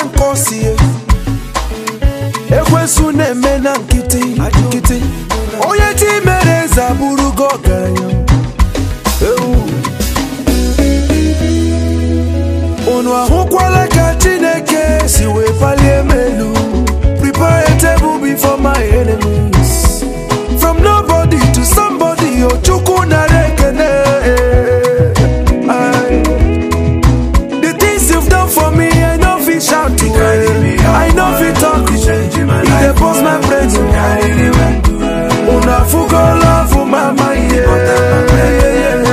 nke o si ekwensu na-eme na nkịtị nkịtị onye chi mere eze abụrụgo ọgaranya Ewu. unu ahụkwala ka chineke si wee palie m elu prepare a table before my enemies from nobody to somebody o chukwu nara ekene Aye. the things you've done for me i no fit shout to i no fit talk e dey burst my brain unu afụgo love mama yeah.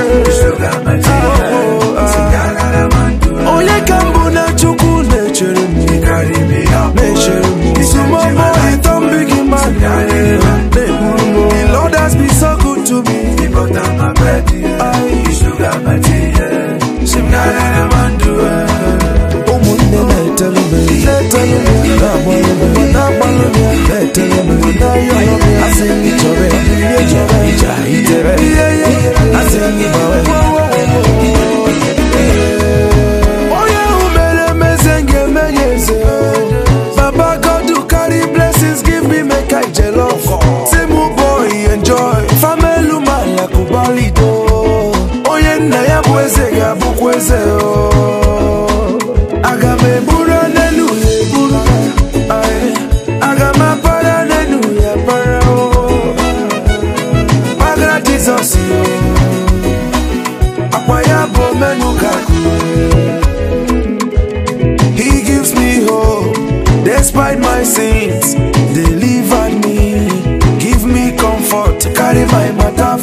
onye ka mbụ na chukwu na-echere m na-echere m isumomo ịtọ mbigi mmadụ na-eburu m the lord has been so good to me ụmụnne na-etelu m na-etelu m na-agbalụ m na-agbalụ m na-etelu m na-ayọrọ m asị m chọrọ ya ihe chọrọ ija itere asị m gbawe onye ahụ mere emeze ga-eme ya eze baba god who carry blessings give me make i jollof say mu boy enjoy famelu maya kubalido onye nna ya bụ eze ga-abụkwa eze o aga m eburu n'elu ya eburu Aye. aga m apara n'elu ya para o gbagara jizọs o akwa ya bụ menu kaku He gives me hope despite my sins. Delivered me, give me comfort, carry my matter